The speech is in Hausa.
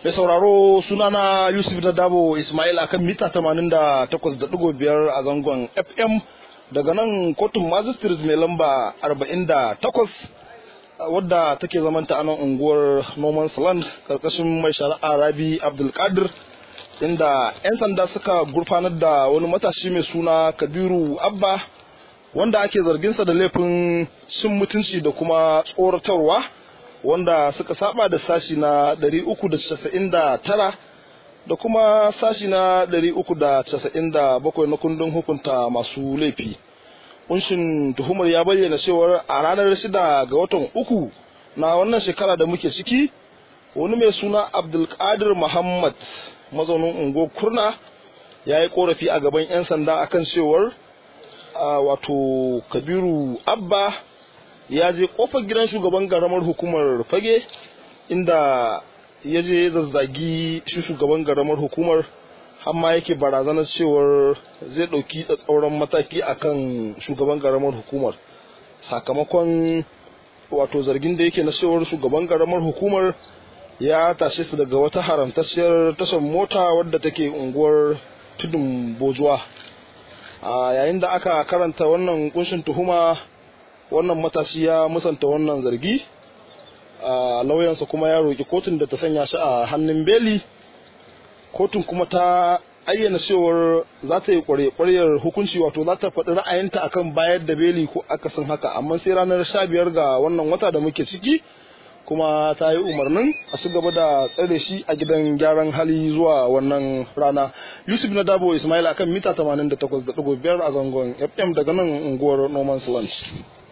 Mai sauraro sunana Yusuf na Dabo Ismail akan mita 88.5 a zangon FM daga nan kotun magistrate mai lamba 48 wadda take zamanta a nan unguwar Noman Land karkashin mai shari'a Rabi Abdulkadir inda 'yan sanda suka gurfanar da wani matashi mai suna Kabiru Abba wanda ake zarginsa da laifin cin mutunci da kuma tsoratarwa wanda suka saba da sashi na 399 da kuma sashi na 397 na kundin hukunta masu laifi kunshin tuhumar ya bayyana cewar a ranar 6 ga watan uku na wannan shekara da muke ciki wani mai suna abdulkadir muhammad mazaunin unguwar kurna ya yi korafi a gaban 'yan sanda akan cewar wato kabiru abba ya je kofar gidan shugaban garamar hukumar fage inda ya je zazzagi shi shugaban garamar hukumar amma yake barazanar cewar zai ɗauki tsatsauran mataki akan shugaban garamar hukumar sakamakon wato zargin da yake na cewar shugaban garamar hukumar ya tashe su daga wata haramtacciyar tashar mota wadda take unguwar tudun bojuwa a yayin da aka karanta wannan kunshin tuhuma wannan matashi ya musanta wannan zargi a lauyansa kuma ya roƙi kotun da ta sanya shi a hannun beli kotun kuma ta ayyana cewar za ta yi kwarekwaryar hukunci wato za ta faɗi ra'ayinta akan bayar da beli ko akasin haka amma sai ranar sha biyar ga wannan wata da muke ciki kuma ta yi umarnin a ci gaba da tsare shi a gidan gyaran hali zuwa wannan rana yusuf na dabo ismail akan mita 88.5 a zangon fm daga nan unguwar noman's lunch